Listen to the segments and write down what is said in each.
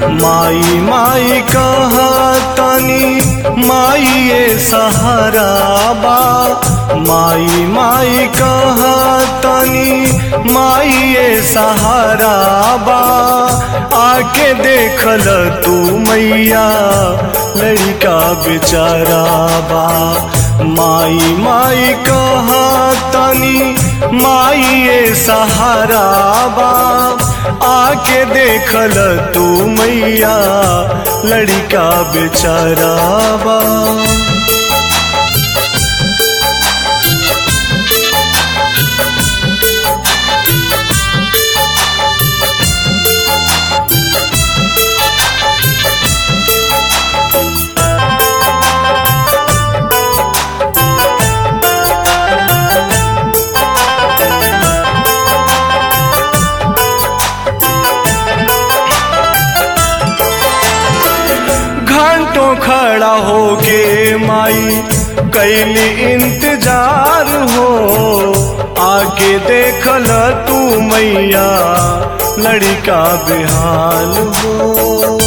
माई माई कहा तनी माई ये सहारा बा माई माई कहा तनी माई ये सहारा बा आके देखल तू मैया लड़का बेचारा बा माई माई कहा तनी माई ये सहारा बा आके देखल तू मैया लड़का बेचारा बा घंटों खड़ा होके माई कैली इंतजार हो आके देखल तू मैया लड़का बेहाल हो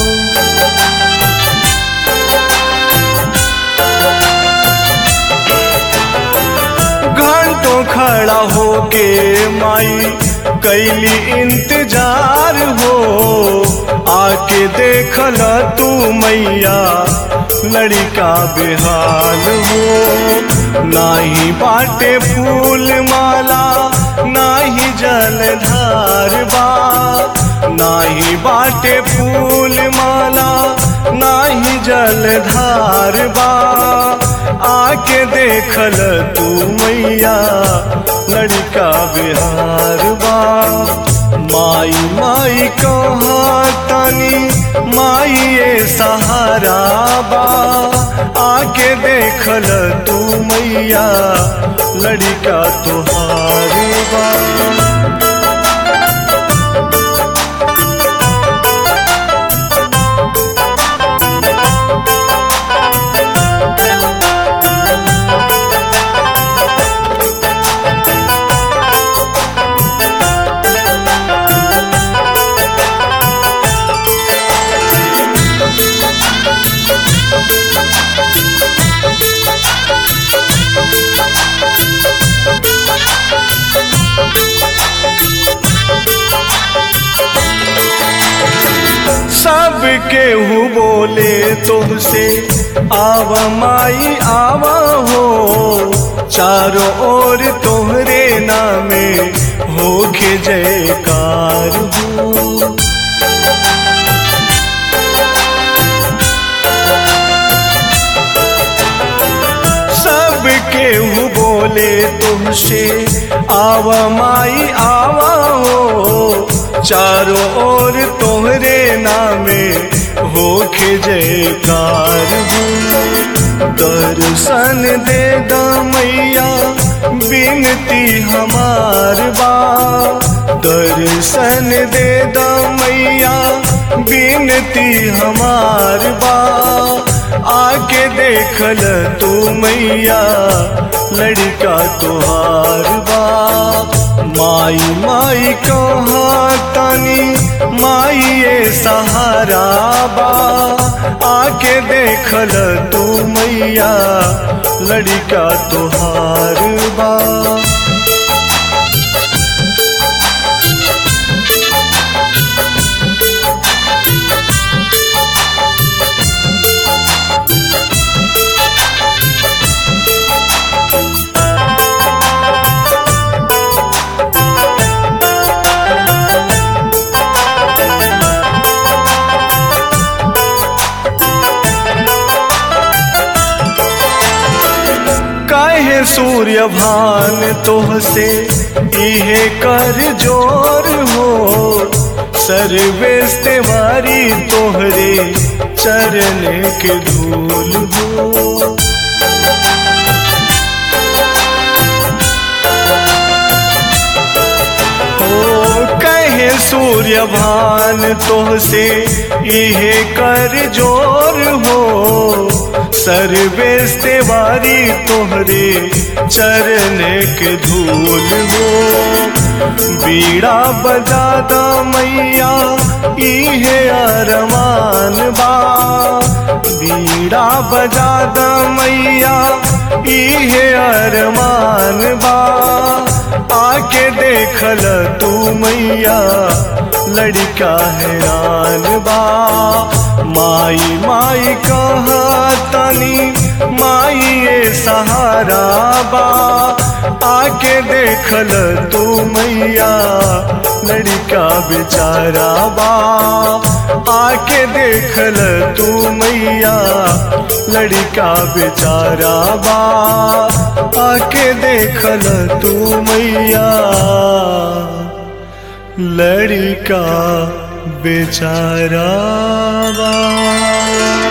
घंटों खड़ा होके माई कैली इंतजार हो आके देखल तू मैया लड़का बेहाल हो नाही बाटे फूल माला नाही जलधार बा नाही बाटे फूल माला नाही जलधार बा आके देखल तू मैया लड़का बिहार बा माई माई कहा तनी माई ये सहारा बा आके देखल तू मैया लड़का तुहार बा सब केहू बोले तुमसे आव माई आवा हो चारों ओर तोहरे नामे होके जयकार हो सब केहू बोले तुमसे आवा माई आवा हो चारों ओर तोहरे नामे होके जयकार हो दर्शन दे दा मैया बिनती हमार बा दर्शन दे दा मैया बिनती हमार बा आके देखल तू मैया लड़का तुहार बा माई माई कहा तनी माई ये सहारा बा आके देखल तू मैया लड़का तुहार बा काहे सूर्य भान तोह से इहे कर जोर हो सर्वेश तेवारी तोहरे चरण के धूल हो हो कहे सूर्य भान तोह से इहे कर जोर हो सर्वेश तेवारी तोहरे चरण के धूल हो बीड़ा बजादा मैया इहे अरमा बीड़ा बजा द मैया इहे अरमान बा आके देखल तू मैया लड़का हैरान बा माई माई कहा तनी माई ये सहारा बा आके देखल तू मैया लड़का बेचारा बा आके देखल तू मैया लड़का बेचारा बा आके देखल तू मैया लड़का बेचारा बा